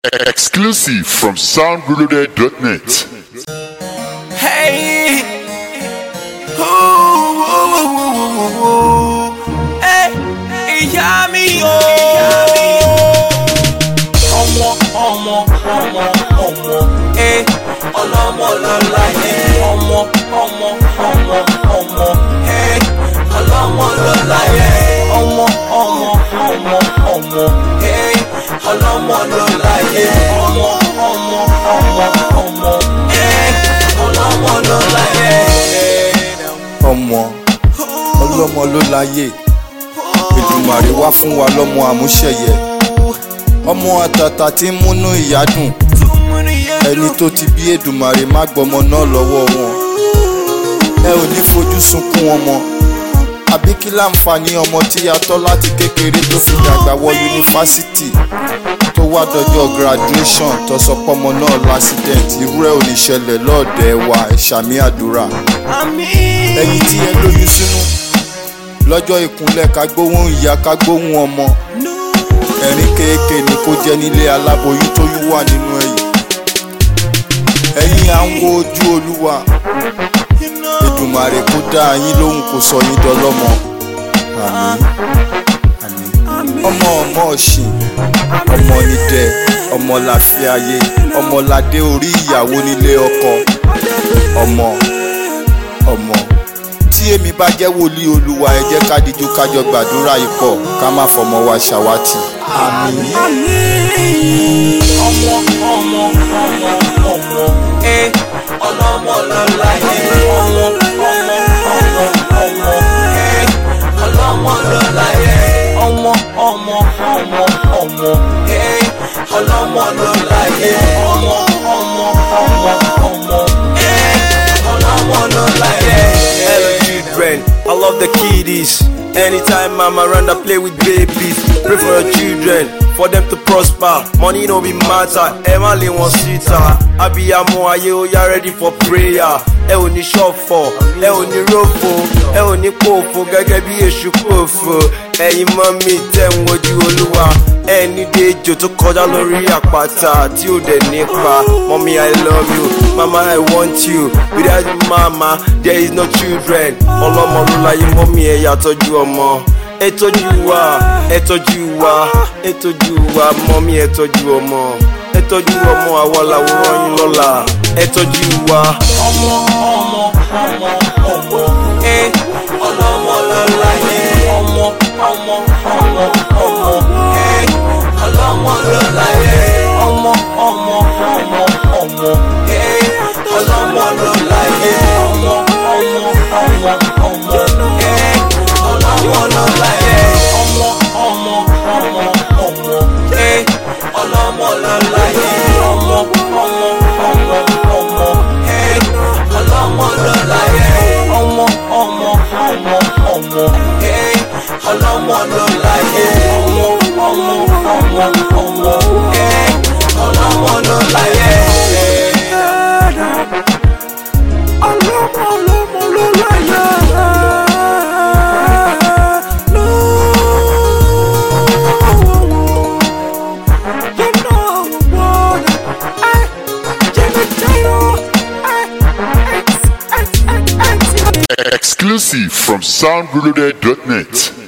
Exclusive from soundreloaded.net. Hey, ooh, ooh, ooh, ooh, ooh, ooh. Hey, ìyá mi o. Ọmọ, ọmọ, ọmọ, ọmọ. Hey, ọlọ́mọ ló láyé. Ọmọ, ọmọ, ọmọ, ọmọ. Hey, ọlọ́mọ ló láyé. Ọmọ, ọmọ, ọmọ, ọmọ. Hey, ọlọ́mọ ló láyé. Ọmọ, ọmọ, ọmọ, ọmọ. Hey, ọlọ́mọ ló láyé. ọmọ ọlọ́mọ ló láyé Èdùmàrè wá fún wa lọ́mọ àmúṣẹ̀yẹ ọmọ àtàtà tí ń múnú ìyá dùn ẹni tó ti bí Èdùmàrè má gbọmọ náà lọ́wọ́ wọn ẹ ò ní fojú sunkún ọmọ àbí kí láǹfààní ọmọ tí a tọ́ láti kékeré tó fi dàgbà wọ yunifásitì tó wá dọjọ́ graduation tó sọ pọ́mọ náà lásìdẹ̀ǹtì irú ẹ̀ ò ní ṣẹlẹ̀ lọ́ọ̀dẹ̀ wa ẹ̀ṣàmì àdúrà Àmín. ẹyin tí ẹ lóyún sínú lọ́jọ́ ìkúnlẹ̀ ká gbóhùn ìyá ká gbóhùn ọmọ ẹ̀rín kéèké ni kó jẹ́ nílé aláboyún tóyún wà nínú ẹ̀yìn ẹ̀yin à ń wo ojú olúwa Èdùmàrè kó dá yín lóhùn kó sọ yín dọlọ́mọ àmín àmín ọmọ ọmọ ọ̀sìn ọmọ nídẹ ọmọ láfíàyè ọmọ ládé orí ìyàwó nílé ọkọ ọmọ ọmọ tí èmi bá jẹ́ wòlíì olúwa ẹ jẹ́ ká díjú kájọ gbàdúrà ikọ̀ ká má fọmọ wa ṣàwátì. àmín. ọmọ ọmọ ọmọ ọmọ ẹ ọlọmọ lọláyé ọmọ ọmọ ọmọ ọmọ ẹ ọlọmọ lọláyé ọmọ ọmọ ọmọ ọmọ ẹ ọlọmọ lọláyé ọmọ ọmọ ọmọ ọmọ ẹ ọlọmọ lọláyé. Hello children, I love the kiddies. Anytime I'm around, I play with babies. Pray for your children, for them to prosper. Money no be matter, ẹ má lè wọ́n síta. Abiyamọ ayé ó yá ready for prayer. Ẹ ò ní ṣọ̀fọ̀, ẹ ò ní rófo, ẹ ò ní pòfo gẹ́gẹ́ bí èṣù pòfo. Ẹ̀yin mọ́mí tẹ̀ ń wojú olúwa. Ẹni dejò tó kọjá lórí àpáta tí ò dẹ̀ nípa. Mọ́mí I love you, mama I want you. Without you mama, there is no children. Ọlọ́mọ ló láyé mọ́mí ẹ̀ yà tọ́jú ọmọ. Ẹ tọ́jú wa, ẹ tọ́jú wa, ẹ tọ́jú wa, mọ́mí ẹ tọ́jú ọmọ. Ẹ tọ́jú ọmọ àwa làwòrán yín lọ́la. Ẹ tọ́jú wa. ọmọ ọmọ ọmọ ọmọ ẹ ọlọmọ lọláyé ọmọ ọmọ ọmọ ọmọ ẹ ọlọmọ lọláyé ọmọ ọmọ ọmọ ọmọ ẹ ọlọmọ lọláyé ọmọ ọmọ ọmọ ọmọ ẹ ọlọmọ lọláyé ọmọ ọmọ ọmọ ọmọ ẹ ọlọmọ lọláyé ọmọ ọmọ ọmọ ọmọ ẹ ọlọmọ lọláyé ọmọ ọmọ ọmọ ọmọ ẹ ọlọmọ lọláyé ọmọ ọmọ ọmọ ọmọ ẹ ọlọmọ lọláyé. ọlọmọ ọlọmọ lọláyé. You know what I Exclusive from soundreloaded.net.